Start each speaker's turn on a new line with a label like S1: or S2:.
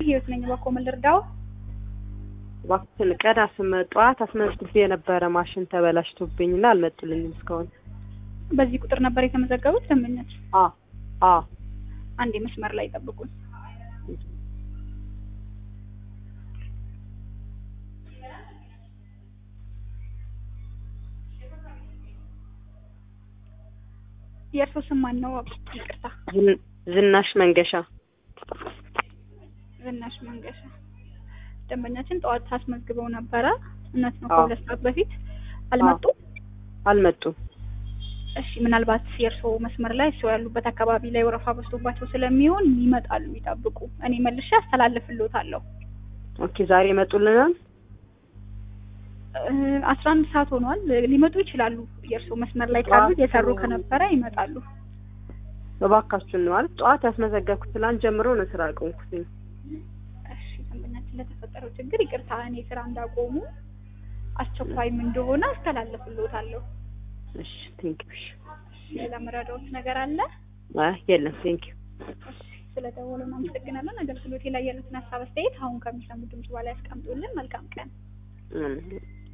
S1: ህይወት ነኝ። እባክዎ ምን ልርዳው?
S2: እባክሽን ቀን አስመ ጠዋት አስመዝግቤ የነበረ ማሽን ተበላሽቶብኝ እና አልመጡልኝም እስካሁን።
S1: በዚህ ቁጥር ነበር የተመዘገቡት ደንበኞች?
S2: አ አ
S1: አንዴ መስመር ላይ ጠብቁኝ። የእርስዎ ስም ማን ነው? ይቅርታ
S2: ዝን- ዝናሽ መንገሻ።
S1: ዝናሽ መንገሻ። ደንበኛችን ጠዋት አስመዝግበው ነበረ። እውነት ነው።
S2: አዎ።
S1: ከሁለት ሰዓት በፊት አልመጡም።
S2: አልመጡም።
S1: እሺ ምናልባት የእርስዎ መስመር ላይ እርስዎ ያሉበት አካባቢ ላይ ወረፋ በዝቶባቸው ስለሚሆን ይመጣሉ፣ ይጠብቁ። እኔ መልሼ አስተላልፍልዎታለሁ።
S2: ኦኬ ዛሬ ይመጡልናል።
S1: አስራ አንድ ሰዓት ሆኗል። ሊመጡ ይችላሉ። የእርስዎ መስመር ላይ ካሉ እየሰሩ ከነበረ ይመጣሉ።
S2: እባካችሁን ነው ማለት ጠዋት ያስመዘገብኩት ትላንት ጀምሮ ነው ስራ አቆምኩትኝ።
S1: እሺ ደንበኛችን ለተፈጠረው ችግር ይቅርታ፣ እኔ ስራ እንዳቆሙ አስቸኳይም እንደሆነ አስተላልፍልዎታለሁ።
S2: እሺ ቴንክ ዩ።
S1: ሌላ መረዳዎት ነገር አለ?
S2: አይ የለም ቴንክ ዩ።
S1: እሺ ስለደወሉ እናመሰግናለን። አገልግሎቴ ላይ ያሉትን ሀሳብ አስተያየት አሁን ከሚሰሙ ድምጽ በኋላ ያስቀምጡልን። መልካም ቀን።